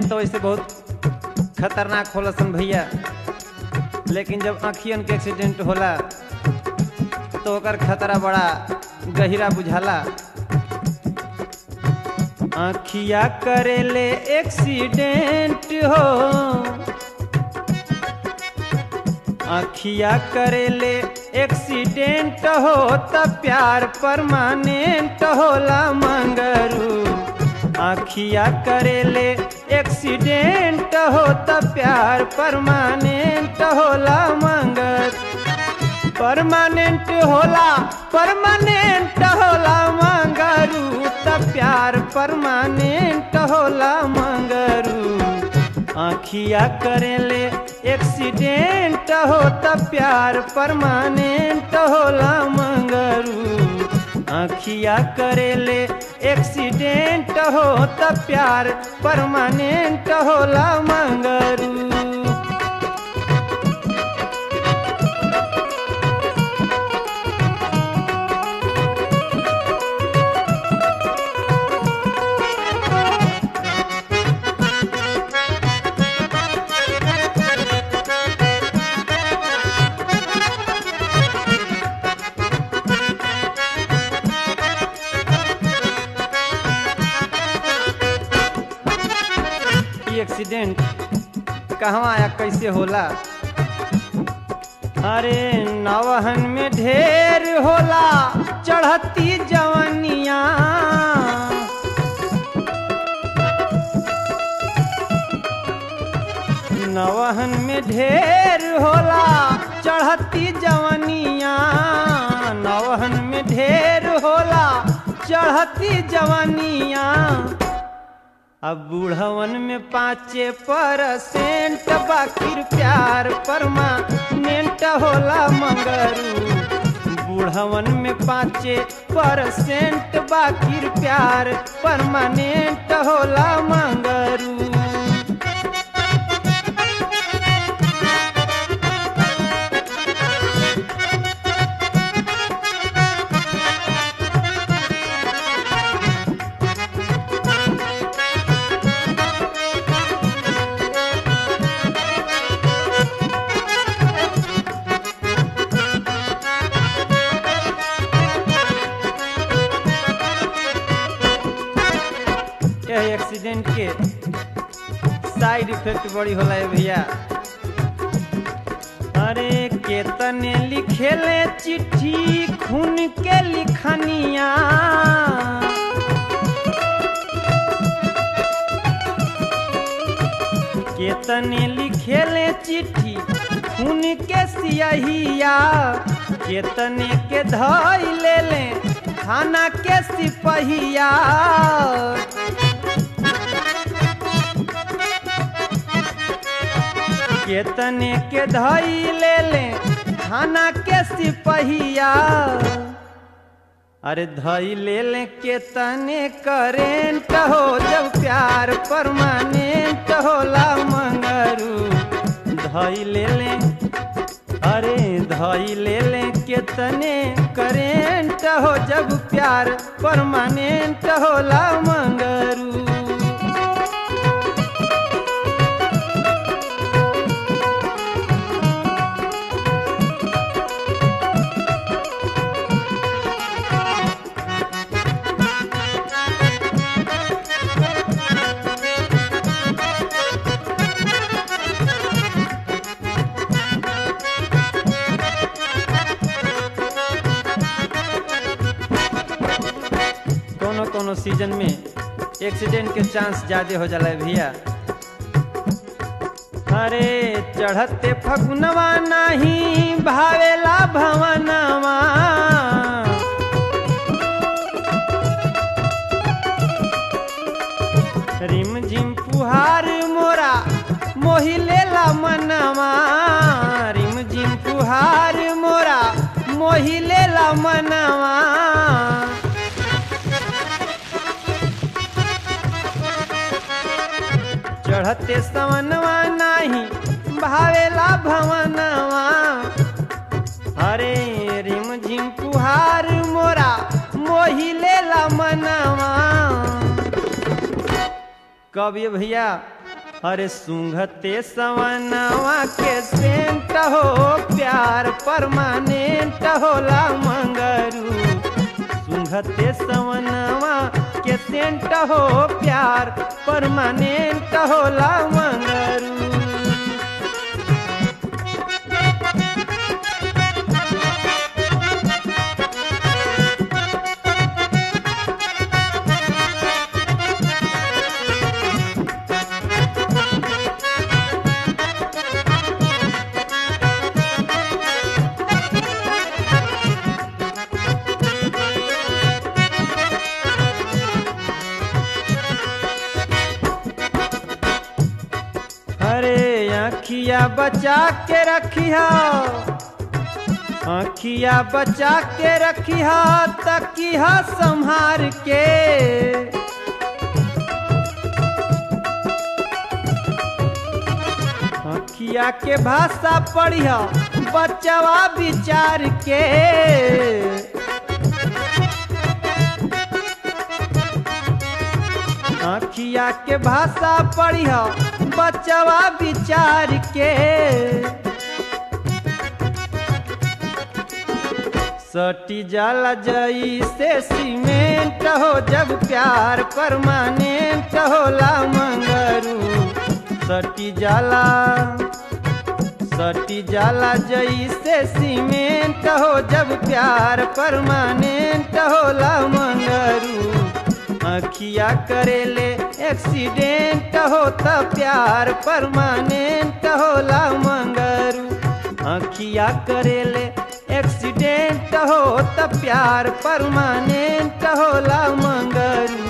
तो वैसे बहुत खतरनाक होला सन भैया लेकिन जब आँखियन के एक्सीडेंट होला तो ओकर खतरा बड़ा गहिरा बुझाला आँखिया करेले एक्सीडेंट हो आँखिया करेले एक्सीडेंट हो त प्यार परमानेंट होला मंगरू आँखिया करेले एक्सीडेंट हो त प्यार परमानेंट होला मंगर परमानेंट होला परमानेंट होला मंगरू त प्यार परमानेंट होला मंगरू आँखिया करेले एक्सीडेंट हो त प्यार परमानेंट होला मंगरू आँखिया करेले एक्सीडेंट हो त प्यार परमानेंट होला मंगरू ई एक्सीडेंट कहवा या कैसे होला अरे नवहन में ढेर होला चढ़ती जवनिया नवहन में ढेर होला चढ़ती जवनिया नवहन में ढेर होला चढ़ती जवनिया अब बूढ़वन में पाँचे परसेंट बाकिर प्यार परमानेंट होला मंगरू बूढ़वन में पाँचे परसेंट बाकिर प्यार परमानेंट होला मंगरू यह एक्सीडेंट के साइड इफेक्ट बड़ी होला है भैया अरे केतने लिखेले चिट्ठी खून के लिखनिया केतने लिखेले चिट्ठी खून के सियहिया केतने के धई ले ले थाना के सिपहिया केतने के धई ले ले थाना के सिपहिया अरे धई ले ले केतने करेंट हो जब प्यार परमानेंट होला मंगरू धई ले ले अरे धई ले ले केतने करेंट हो जब प्यार परमानेंट होला मंगरू कोनो कोनो सीजन में एक्सीडेंट के चांस ज्यादा हो जाला है भैया अरे चढ़ते फगुनवा नाही भावेला भवनवा रिम झिम फुहार मोरा मोहि लेला मनवा रिम झिम फुहार मोरा मोहि लेला मनवा चढ़ते सवनवा नाही भावेला भवनवा अरे रिम झिम पुहार मोरा मोहि लेला मनवा कब ये भैया अरे सुंघते सवनवा के सेंट हो प्यार परमानेंट होला मंगरू सुंघते सवनवा के सेंट हो प्यार परमानेंट होला मंगरू अरे आखिया बचा के रखिया आखिया बचा के रखिया तकिया संहार के आखिया के भाषा पढ़िया बचवा विचार के आखिया के भाषा पढ़िया बचवा विचार के सटी जाला जई से सीमेंट हो जब प्यार परमानेंट होला मंगरू सटी जाला सटी जाला जई से सीमेंट हो जब प्यार परमानेंट होला मंगरू अखिया करेले एक्सीडेंट हो त प्यार परमानेंट होला मंगरू अखिया करेले एक्सीडेंट हो त प्यार परमानेंट होला मंगरू